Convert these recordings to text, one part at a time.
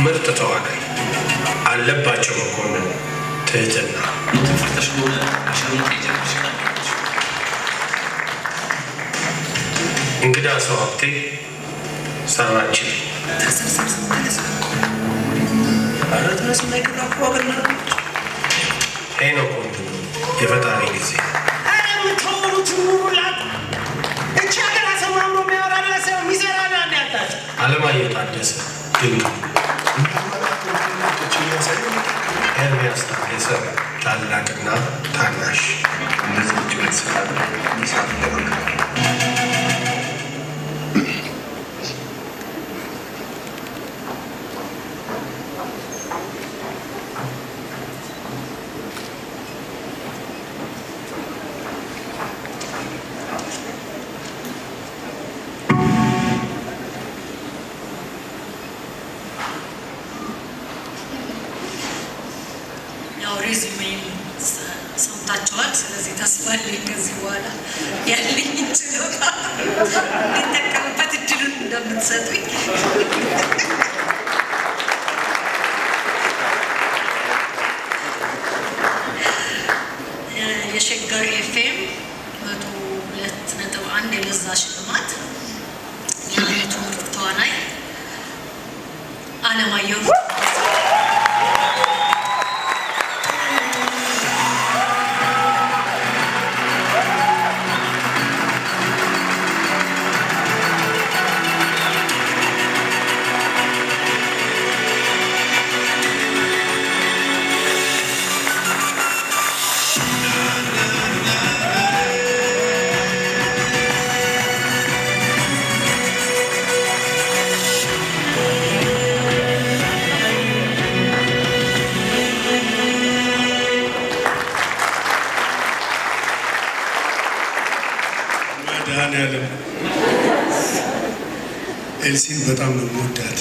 ምርጥ ተዋናይ አለባቸው መኮንን ትህትና ተፈተሽ በሆነ አሸሩን ጀምሽ ቀጥላለች። እንግዳ ሰው ሀብቴ ሰራችን ኧረ ተነስ እና ይቅር አኩ አገናለች። ሄኖክ ወንድሙ የፈጣሪ ጊዜ ኧረ የምታወሩት ኑሩላት። እቺ ሀገር አሰማምሮ የሚያወራላት ሰው የሚሰራ ነው ያጣች። አለማየሁ ታደሰ ድንቅ ኤርሚያስ ታደሰ ታላቅና ታናሽ እነዚህ ውጭ ቤተሰብ መስራት ይደረጋል። ያው ሬዚሜን ሰምታችኋል። ስለዚህ ተስፋ አለኝ ከዚህ በኋላ ያለኝ ችሎታ እንጠቀምበት እድሉን እንደምትሰጡኝ የሸገር ኤፍኤም መቶ ሁለት ነጥብ አንድ የለዛ ሽልማት የዓመቱ ምርጥ ተዋናይ አለማየሁ መድኃኒዓለም ኤልሲን በጣም ነው የምወዳት።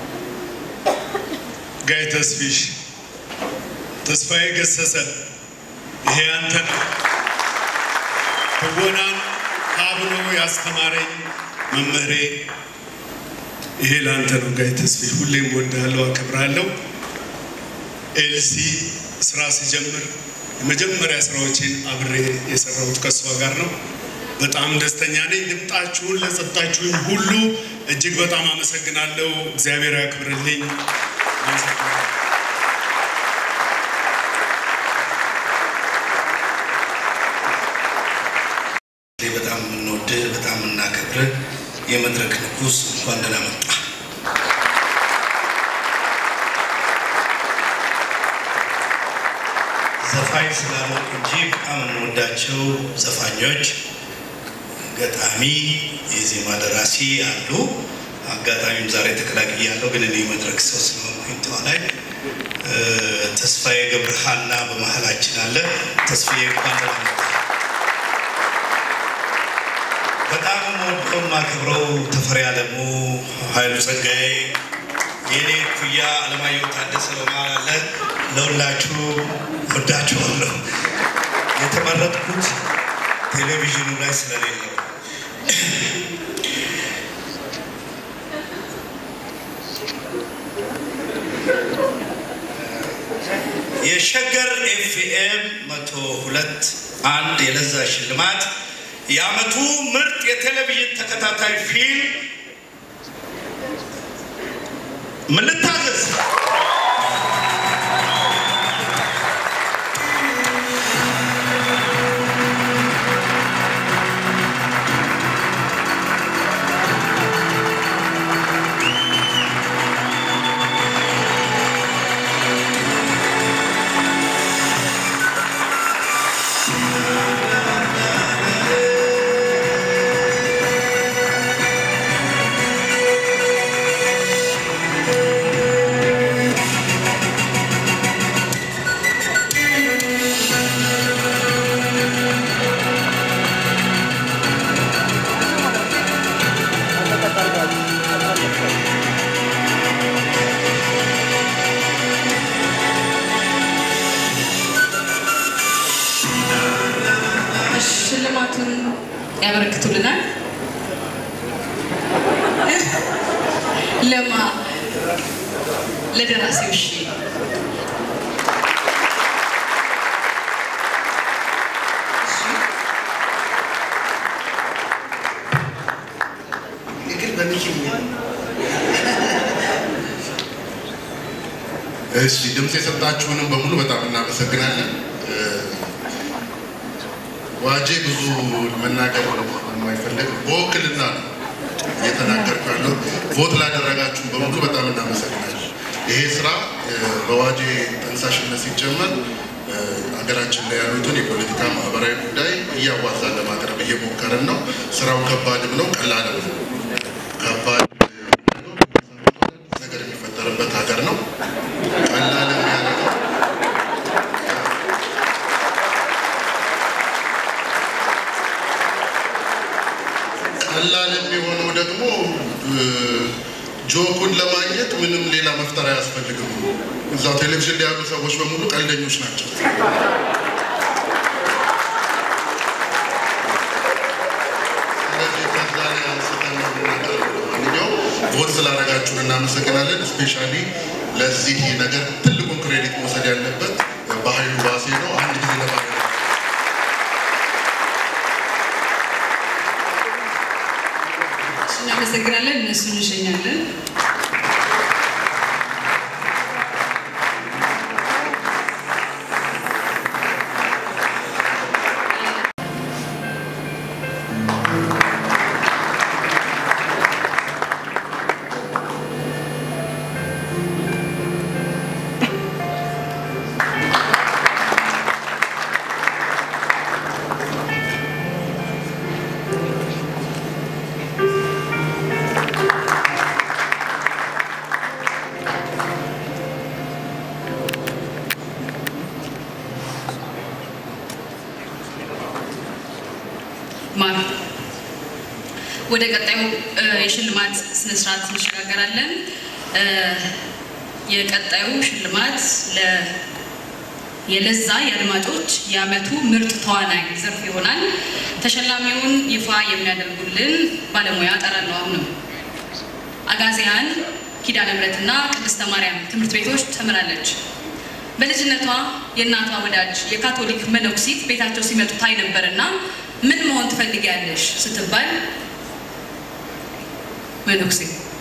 ጋይ ተስፊሽ፣ ተስፋዬ ገሰሰ፣ ይሄ አንተ ነው። ትወናን አብሮ ያስተማረኝ መምህሬ፣ ይሄ ለአንተ ነው ጋይ ተስፊሽ። ሁሌም ወዳለው አከብራለሁ። ኤልሲ ስራ ሲጀምር የመጀመሪያ ስራዎችን አብሬ የሰራሁት ከእሷ ጋር ነው። በጣም ደስተኛ ነኝ። ድምጣችሁን ለሰጣችሁኝ ሁሉ እጅግ በጣም አመሰግናለሁ። እግዚአብሔር ያክብርልኝ። አመሰግናለሁ። በጣም የምንወድህ በጣም የምናከብርህ የመድረክ ንጉሥ እንኳን ደህና መጣ። ዘፋኝ ስላልሆንኩ እንጂ በጣም የምንወዳቸው ዘፋኞች፣ ገጣሚ፣ የዜማ ደራሲ አሉ። አጋጣሚም ዛሬ ተቀላቅያለሁ፣ ግን እኔ የመድረክ ሰው ስለሆንኩኝ ተዋናይ እ፣ ተስፋዬ ገብረሃና በመሀላችን አለ። ተስፋዬ እንኳን ደህና መጣ። በጣም የምወደው የማከብረው ተፈሪ አለሙ፣ ኃይሉ ጸጋዬ፣ የኔ ኩያ አለማየሁ ታደሰ በመሀል አለ። ለሁላችሁ ወዳችኋለሁ። የተመረጥኩት ቴሌቪዥኑ ላይ ስለሌለው የሸገር ኤፍኤም መቶ ሁለት አንድ የለዛ ሽልማት የዓመቱ ምርጥ የቴሌቪዥን ተከታታይ ፊልም ምን ልታዘዝ? ሽልማቱን ያበረክቱልናል። ለማ ለደራሲው እሺ ግን በሚኪኛ እሺ ድምፅ የሰጣችሁንም በሙሉ በጣም እናመሰግናለን። እ፣ ዋጄ ብዙ መናገር የማይፈልግ በውክልና ነው እየተናገርኩ ያለው። ቮት ላደረጋችሁ በሙሉ በጣም እናመሰግናለን። ይሄ ስራ እ፣ በዋጄ ጠንሳሽነት ሲጀመር እ፣ ሀገራችን ላይ ያሉትን የፖለቲካ ማህበራዊ ጉዳይ እያዋዛን ለማቅረብ እየሞከርን ነው። ስራው ከባድም ነው፣ ቀላልም ነው። ከባድ ነው፣ ነገር የሚፈጠርበት ሀገር ነው። ቀላል የሚያደርገው ቀላል የሚሆነው ደግሞ እ፣ ጆኩን ለማግኘት ምንም ሌላ መፍጠር አያስፈልግም። እዛው ቴሌቪዥን ላይ ያሉ ሰዎች በሙሉ ቀልደኞች ናቸው። ስለዚህ ከዛ ላይ አንስተን ነው የምናቀርበው። ለማንኛውም ቮት ስላደረጋችሁን እናመሰግናለን። ስፔሻሊ ለዚህ ነገር ትልቁን ክሬዲት መውሰድ ያለበት በኃይሉ ባሴ ነው። አንድ ጊዜ ለባ እናመሰግናለን። እነሱን እንሸኛለን። ማር ወደ ቀጣዩ እ፣ የሽልማት ስነስርዓት እንሸጋገራለን። እ፣ የቀጣዩ ሽልማት ለ የለዛ የአድማጮች የዓመቱ ምርጥ ተዋናይ ዘርፍ ይሆናል። ተሸላሚውን ይፋ የሚያደርጉልን ባለሙያ ጠራለሁ። አሁንም አጋዚያን ኪዳነ ምሕረትና ቅድስተ ማርያም ትምህርት ቤቶች ተምራለች። በልጅነቷ የእናቷ ወዳጅ የካቶሊክ መነኩሲት ቤታቸው ሲመጡ ታይ ነበርና ምን መሆን ትፈልጊያለሽ ስትባል መነኩሴ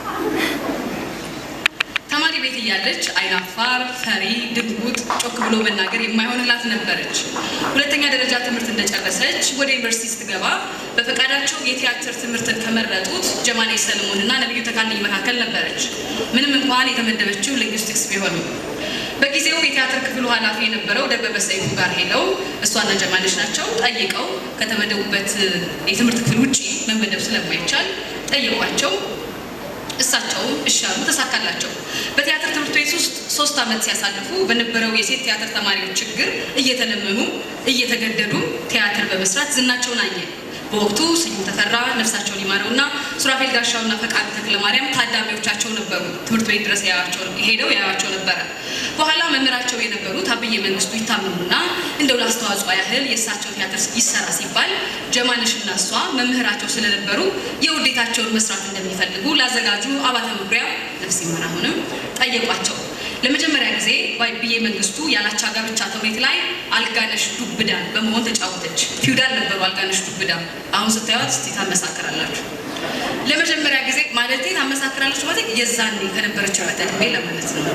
ተማሪ ቤት እያለች አይናፋር፣ ፈሪ፣ ድንጉጥ፣ ጮክ ብሎ መናገር የማይሆንላት ነበረች። ሁለተኛ ደረጃ ትምህርት እንደጨረሰች ወደ ዩኒቨርሲቲ ስትገባ በፈቃዳቸው የቲያትር ትምህርትን ከመረጡት ጀማኔ ሰለሞን እና ነቢዩ ተካልኝ መካከል ነበረች። ምንም እንኳን የተመደበችው ሊንግዊስቲክስ ቢሆንም በጊዜው የቲያትር ክፍሉ ኃላፊ የነበረው ደበበ ሰይፉ ጋር ሄደው እሷና ጀማነች ናቸው ጠይቀው ከተመደቡበት የትምህርት ክፍል ውጭ መመደብ ስለማይቻል ጠይቋቸው እሳቸውም እሻሉ ተሳካላቸው። በቲያትር ትምህርት ቤት ውስጥ ሶስት ዓመት ሲያሳልፉ በነበረው የሴት ቲያትር ተማሪዎች ችግር እየተለመኑ እየተገደዱ ቲያትር በመስራት ዝናቸውን አየ። በወቅቱ ስዩም ተፈራ ነፍሳቸውን ይማረውና ሱራፌል ጋሻውና ፈቃዱ ተክለ ማርያም ታዳሚዎቻቸው ነበሩ። ትምህርት ቤት ድረስ ያያቸው ሄደው ያያቸው ነበረ። በኋላ መምህራቸው የነበሩት አብዬ መንግስቱ ይታመሙና እንደው ላስተዋጽኦ ያህል የእሳቸው ቲያትር ይሰራ ሲባል ጀማነሽና እሷ መምህራቸው ስለነበሩ የውዴታቸውን መስራት እንደሚፈልጉ ላዘጋጁ አባተ መኩሪያ ነፍስ ይማር አሁንም ጠየቋቸው። ለመጀመሪያ ጊዜ በአብዬ መንግስቱ ያላቻ ጋብቻ ተውኔት ላይ አልጋነሽ ዱብዳን በመሆን ተጫወተች። ፊውዳል ነበሩ አልጋነሽ ዱብዳ። አሁን ስታዩት እስቲ ታመሳክራላችሁ። ለመጀመሪያ ጊዜ ማለቴ ታመሳክራለች ማለት የዛኔ ከነበረችው ዕድሜ ለማለት ነው።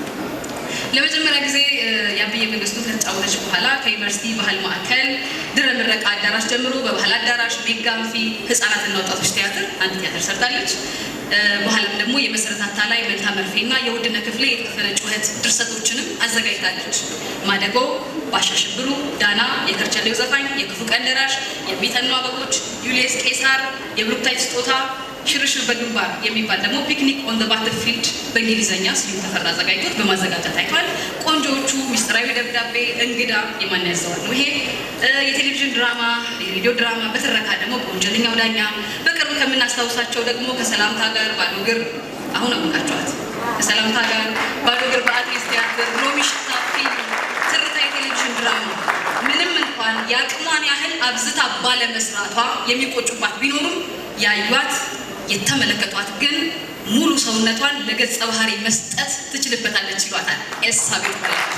ለመጀመሪያ ጊዜ እ፣ የአብዬ መንግስቱ ከተጫወተች በኋላ ከዩኒቨርሲቲ ባህል ማዕከል ድረ ምረቃ አዳራሽ ጀምሮ በባህል አዳራሽ፣ ሜጋ አንፊ፣ ህጻናትና ወጣቶች ቲያትር አንድ ቲያትር ሰርታለች። እ፣ በኋላም ደግሞ የመሰረት አታላይ፣ መንታ መርፌና የውድነ ክፍሌ የተከፈለ ጩኸት ድርሰቶችንም አዘጋጅታለች። ማደጎ፣ ባሻ ሽብሩ፣ ዳና፣ የከርቸሌው ዘፋኝ፣ የክፉ ቀን ደራሽ፣ የሚተኑ አበቦች፣ ዩልየስ ቄሳር፣ የብሩክታይት ስጦታ ሽርሽር በግንባር የሚባል ደግሞ ፒክኒክ ኦን ባትል ፊልድ በእንግሊዝኛ ስዩም ተፈራ አዘጋጅቶት በማዘጋጀት ታይቷል። ቆንጆዎቹ፣ ሚስጥራዊ ደብዳቤ፣ እንግዳ የማን ያዘዋል ነው ይሄ እ፣ የቴሌቪዥን ድራማ፣ የሬዲዮ ድራማ፣ በትረካ ደግሞ በወንጀለኛው ዳኛ፣ በቅርብ ከምናስታውሳቸው ደግሞ ከሰላምታ ጋር ባዶ እግር አሁን አወቃቸዋት። ከሰላምታ ጋር ባዶ እግር በአትሌት ቲያትር፣ ሎሚ ሽታ ፊልም፣ ትርታ የቴሌቪዥን ድራማ ምንም እንኳን የአቅሟን ያህል አብዝታ ባለመስራቷ የሚቆጩባት ቢኖሩም ያዩት የተመለከቷት ግን ሙሉ ሰውነቷን ለገጸ ባህሪ መስጠት ትችልበታለች ይሏታል ኤልሳቤጥ በላይ።